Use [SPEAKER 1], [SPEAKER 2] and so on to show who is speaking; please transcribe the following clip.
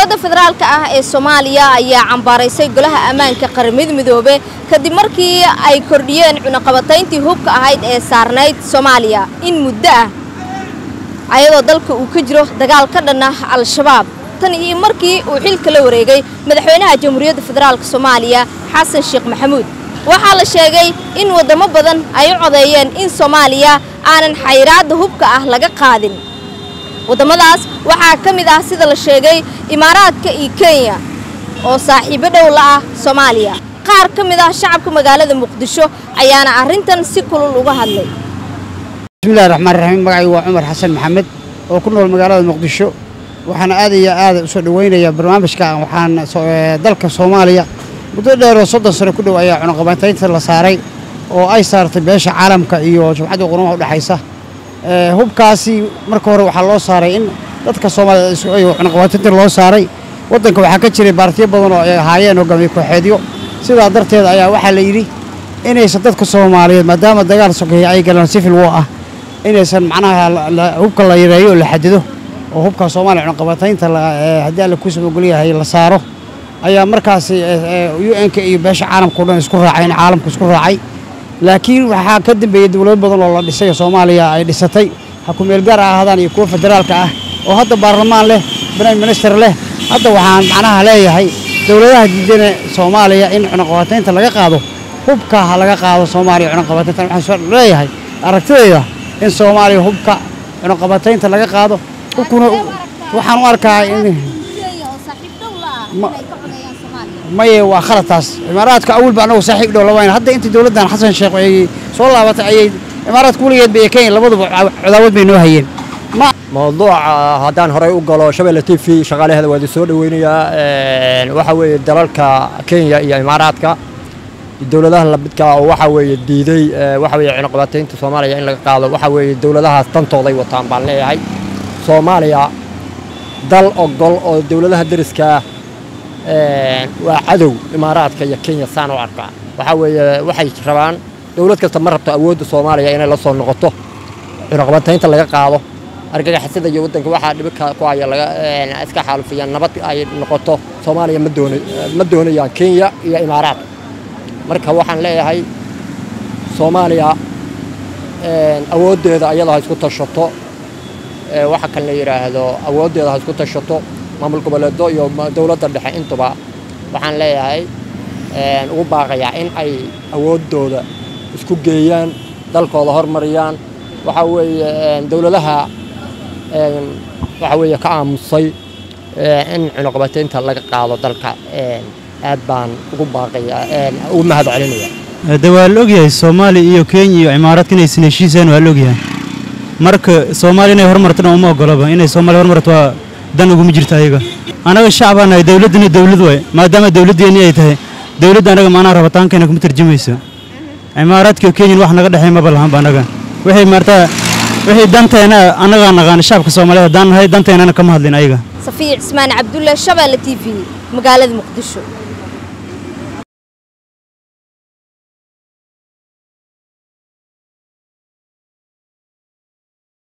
[SPEAKER 1] dowladda federaalka ah ee soomaaliya ayaa cambaaraysay golaha ammaanka qaramada midoobe kadib markii ay kordhiyeen cunaqabatayntii hubka ahayd ee saarnayd soomaaliya in muddo ah ayadoo dalka uu ka jiro dagaal ka dhan ah al-shabaab tan iyo markii uu xilka la wareegay madaxweynaha jamhuuriyadda federaalka soomaaliya xasan sheekh maxamuud waxaa la sheegay in waddamo badan ay u codeeyeen in soomaaliya aanan xayiraadda hubka ah laga qaadin waddamadaas waxaa ka mid ah sida la sheegay imaaraadka iyo kenya oo saaxiibo dhow la ah soomaaliya qaar ka mid ah shacabka magaalada muqdisho ayaana arrintan si kulul uga hadlay
[SPEAKER 2] bismillahi raxmaan raxiim magacaygu waa cumar xasan maxamed oo ku nool magaalada muqdisho waxaana aad iyo aad u soo dhoweynayaa barnaamijka waxaan dalka soomaaliya muddo dheeroo soddon sano ku dhow ayaa cunaqabataynta la saaray oo ay saartay beesha caalamka iyo jumcadda qurumaha udhexaysa hubkaasi marka hore waxaa loo saaray in dadka soomaaliyed cunaqabataynta loo saaray waddanka waxaa ka jiray baartiyo badan oo ay ahaayeen hogaamiye kooxeedyo sidaa darteed ayaa waxaa la yidhi inaysan dadka soomaaliyeed maadaama dagaal sokeeye ay galaan sifil wo ah inaysan macnaha hubka la yareeyo oo la xadido oo hubka soomaaliya cunaqabataynta haddii alla kuusaba ogolyahay la saaro ayaa markaasi u n-ka iyo beesha caalamkao dhan isku raacay in caalamku isku raacay laakiin waxaa ka dambeeyey dowlado badan oo la dhisay oo soomaaliya ay dhisatay xukumeel gaar ha ahaadaan iyo kuwa federaalka ah oo hadda baarlamaan leh prime minister leh hadda waxaan macnaha leeyahay dowladaha diidana soomaaliya in cunaqabataynta laga qaado hubka ha laga qaado soomaaliya cunaqabataynta waxaan leeyahay aragtidayda in soomaaliya hubka cunaqabataynta laga qaado hubkuna waxaan u arkaa in maye waa khalataas imaaraadka awalba annagu saaxiib dhow labayn hadda intii dowladdan xasan sheekh ay soo laabatay ayay imaaraadka weligeedba iyo kenya labaduba cadaawad bay noo hayeen
[SPEAKER 3] mawduuca haddaan horey u galo shabeelle t v shaqaalaheeda waa idin soo dhoweynayaa waxaa weeye dalalka kenya iyo imaaraadka dowladaha lamidka oo waxaa weeye diiday waxa weeye cunaqabataynta soomaaliya in laga qaado waxaa weeye dowladahaas dantooday wataan baan leeyahay soomaaliya dal ogol oo dowladaha deriskaa waa cadow imaaraadka iyo kenya saan u arkaa waxaa weeye waxay rabaan dowlad kasta ma rabto awoodda soomaaliya inay la soo noqoto cunaqabataynta laga qaado argagaxisada iyo waddanka waxaa dhibika ku haya laga iska xaalufiyaan nabad ay noqoto soomaaliya ma doona ma doonayaan kenya iyo imaaraad marka waxaan leeyahay soomaaliya awooddeeda ayada ha isku tashato waxa kan la yidhaahdo awooddeeda ha isku tashato maamul goboleedo iyo dowladda dhexe intuba waxaan leeyahay ugu baaqayaa in ay awooddooda isku geeyaan dalkooda hormariyaan waxaa weeye dowladaha waxaa weeye ka aamusay in cunaqabataynta laga qaado dalka aad baan ugu baaqayaa ugu mahad celinaya
[SPEAKER 4] de waa la ogyahay soomaaliya iyo kenya iyo cimaaraadka inaysan heshiiseen waa la ogyahay marka soomaaliya inay horumartana uma ogolaba inay soomaaliya horumarto waa dan uguma jirto ayaga annaga shacbaa nahay dowladdana dowlad waay maadaama dowladdeeni ay tahay dowladda annaga maanaha rabitaankeena kuma tarjumayso cimaaraadka iyo kenyan wax naga dhexay maba lahanba annaga waxay maartaa wixii danteena annagaa naqaan shacabka soomaaliyeed haddaan nahay danteennana kama hadlin ayaga
[SPEAKER 1] safiya cismaan cabdulle shabeelle t v magaalada muqdisho